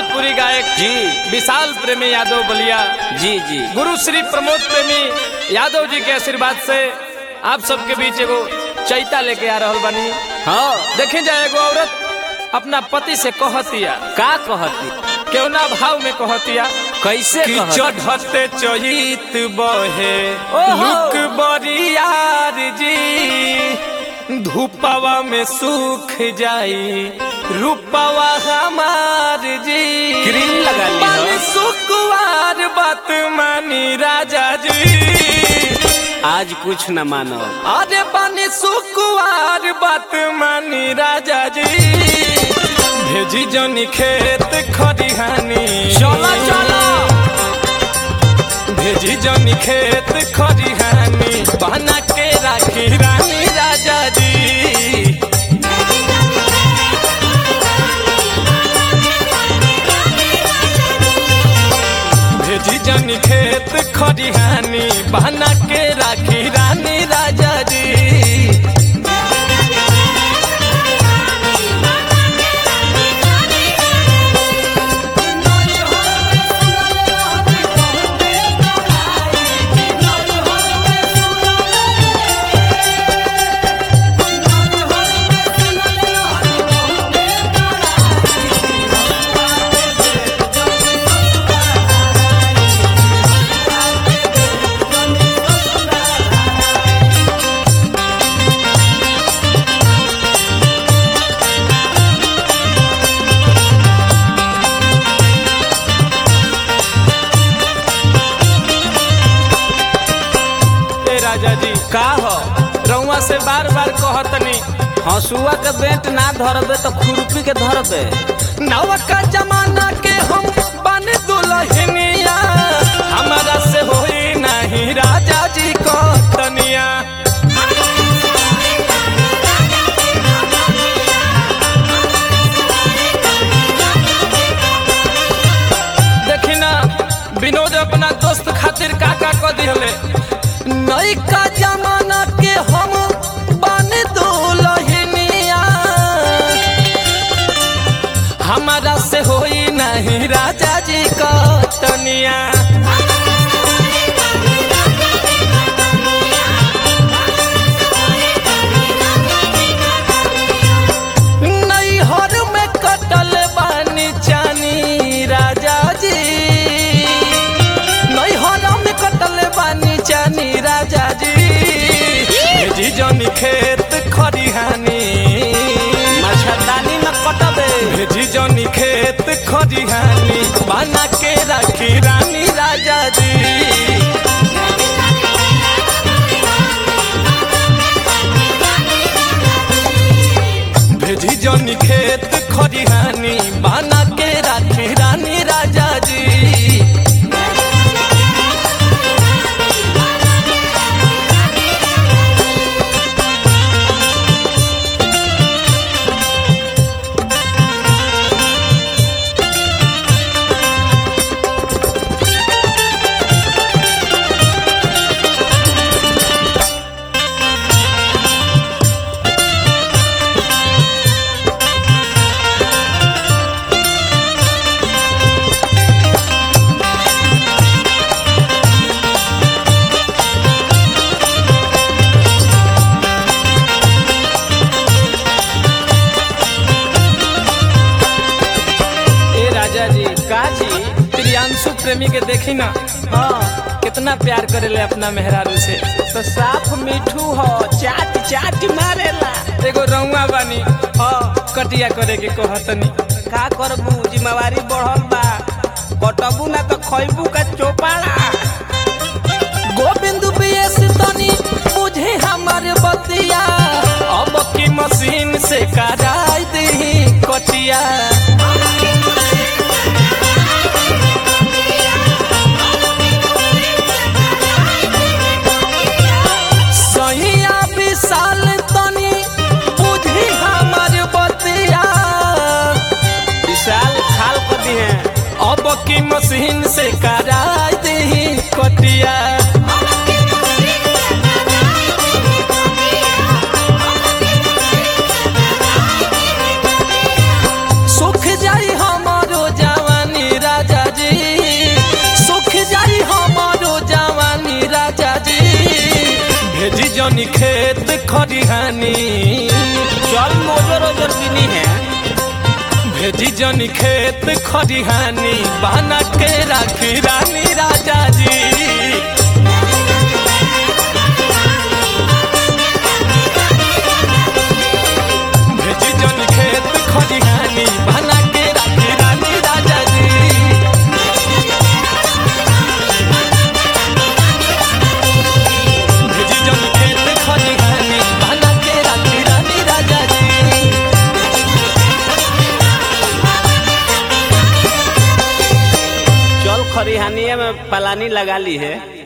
भोजपुरी गायक जी विशाल प्रेमी यादव बलिया जी जी गुरु श्री प्रमोद प्रेमी यादव जी के आशीर्वाद से आप सबके बीच एगो चैता लेके आ रहल बानी हाँ देखे जाए एगो औरत अपना पति से कहतिया का कहती केवना भाव में कहतिया कैसे कि कहती? चढ़ते चहित बहे ओहो। लुक बरियार जी धूपवा में सूख जाई रूपवा हमार जी क्रीम लगा ली हो। पानी सुकुवार बात मानी राजा जी आज कुछ न मानो अरे पानी सुकुवार बात मानी राजा जी भेजी जनी खेत खरिहानी चलो चलो भेजी जनी खेत खरिहानी बना के राखी रानी राजा जी भेजी जनी खेत खरिहानी बना के राखी रानी राजा जी ए राजा जी का हो रउआ से बार बार कहतनी हसुआ के बेंट ना धरबे तो खुरपी के धरबे नवका जमाना के हम बन दुल्हनिया हमारा से होई नहीं राजा जी को तनिया देखी ना विनोद अपना दोस्त खातिर का का कह दिहले नैका जमाना के हम बन दुल्हनिया हमारा से होई नहीं राजा जी का तनिया नैहर में कटल बानी चानी राजा जी नैहर में कटल बानी चानी राजा जी भेजी जनी खेत खरिहानी मच्छरदानी में कटबे भेजी जनी खेत खरिहानी बना के राखी रानी राजा जी भेजी जनी खेत खरिहानी बना के राखी रानी राजा जी ए राजा जी का जी प्रियांशु प्रेमी के देखी ना हाँ कितना प्यार करेले अपना मेहरारू से तो साफ मिठू हो चाट चाट मारेला एगो रउआ बानी हाँ कटिया करे के कहतनी का करबू जिम्मेवारी बढ़ल बा कटबू ना तो खैबू का चोपाड़ा गोविंद बीएस तनी बुझे हमर बतिया अब की मशीन से कराई दही कटिया सहिया विशाल तनी बुझी हमर बतिया विशाल खाल कर दी है अब की मशीन से कराई दही कटिया सुख जाई हमारो जवानी जनी खेत खरिहानी चल मोजर ओजर किनी है भेजी जनी खेत खरिहानी बना के राखी रानी राजा जी भेजी जनी खेत खरिहानी बना के राखी रानी राजा जी भेजी जनी खेत खरिहानी बना के राखी रानी राजा जी चल खरिहानिया में पलानी लगा ली है